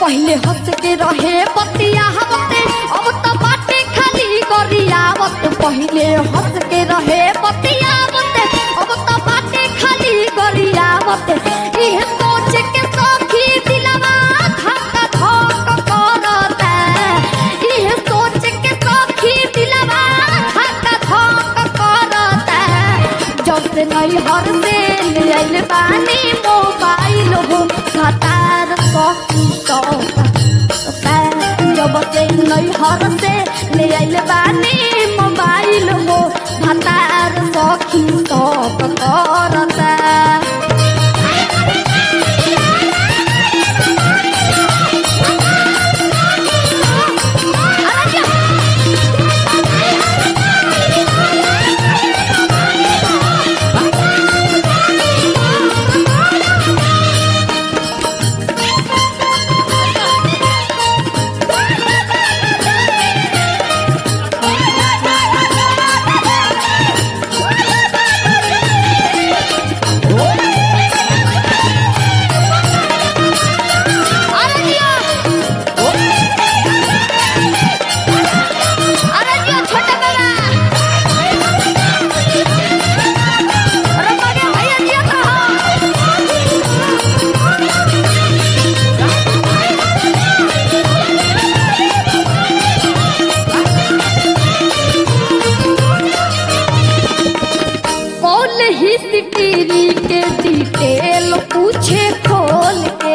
पहले हंस के रहे पतिया हवते अब तो बाटे खाली गरियावत पहले हंस के रहे पतिया हवते अब तो बाटे खाली गरियावत इह सोच के सखी दिलवा धक धक करता इह सोच के सखी दिलवा धक धक करता जब से नहीं हर से ले आइल बानी मोबाइल हो खतार सखी तो जब से नहीं हर से ले आइल बानी मोबाइल हो खतार सखी तो करता अरे जिया अरे जिया छोटे बेला अरे मगे भैया जिया तो हो कौन ही सिटीरी के डिटेल पूछे खोल के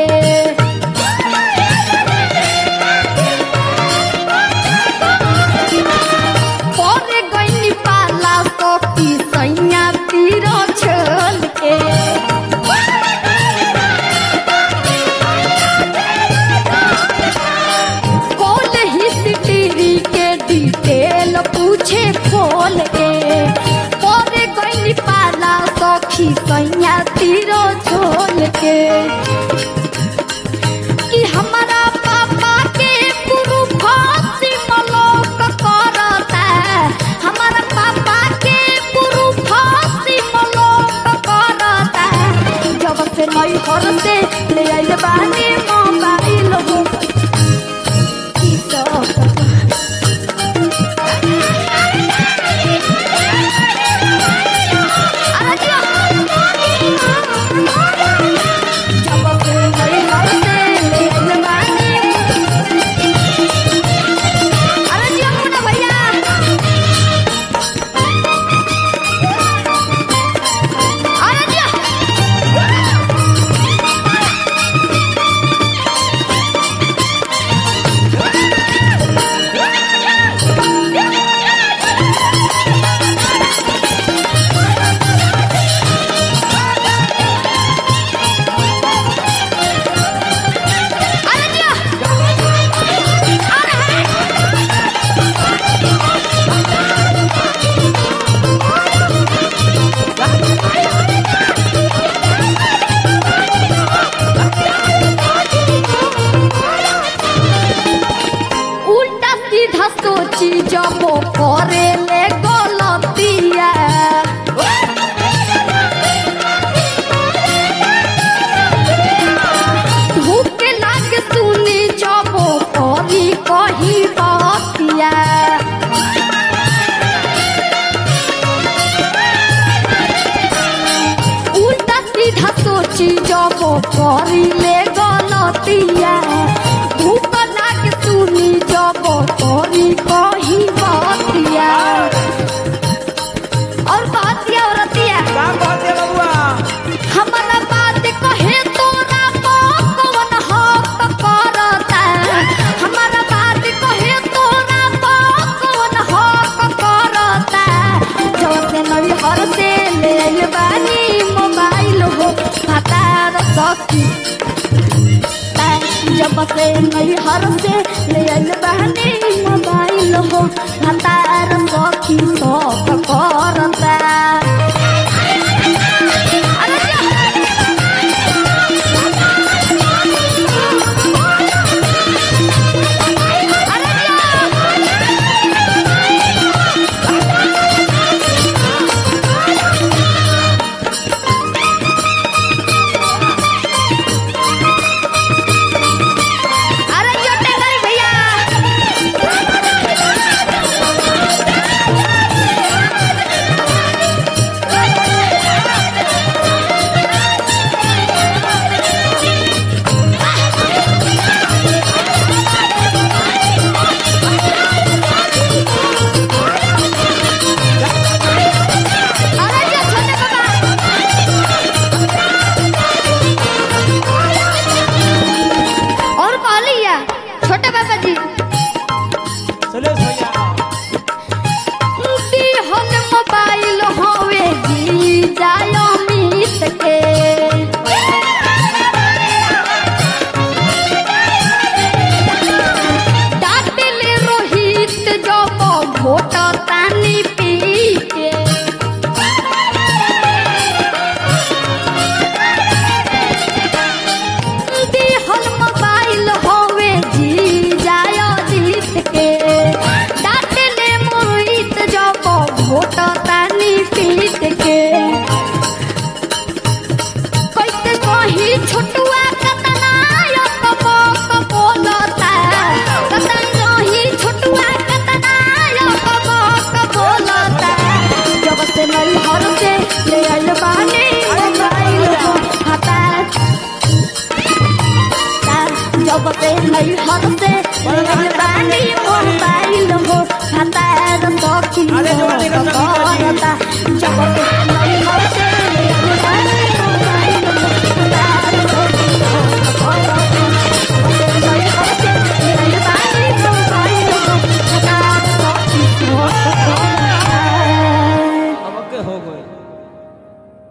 पौधे गईनी पाला तो की सैया तीरो छोल के कौन ही सिटीरी के डिटेल पूछे खोल के पौधे गईनी पाला तो की सैया तीरो छोल के कि हमारा पापा के गुरु फांसी मलोक करता हमारा पापा के गुरु फांसी मलोक करता जब से नई घर से ले आइल बानी मोबाइल हो ई तो अरे जिया। जब से नई घर से ले आइल बानी अरे जिया मुन्ना भैया अरे जिया अरे जिया उल्टा सीधा सोची जब करे ले गलतिया धूप लाग सुनी जब करी कही बतिया उल्टा सीधा सोची जब करी ले गलतिया धूप लाग सुनी जब करी कही बतिया और बतिया औरतिया का कहते बबुआ हमारा बात कहे तोरा कौन हक करता हमारा बात कहे तोरा कौन हक करता जब से नई हर से ले आइल बानी मोबाइल हो हतार सखी जब से नई हर से ले आइल बानी मोबाइल हो हतार सखी सब करता अरे जा। अरे जा। बानी मोबाइल हो भतार सखी अरे जवानी का हो सखी करता जब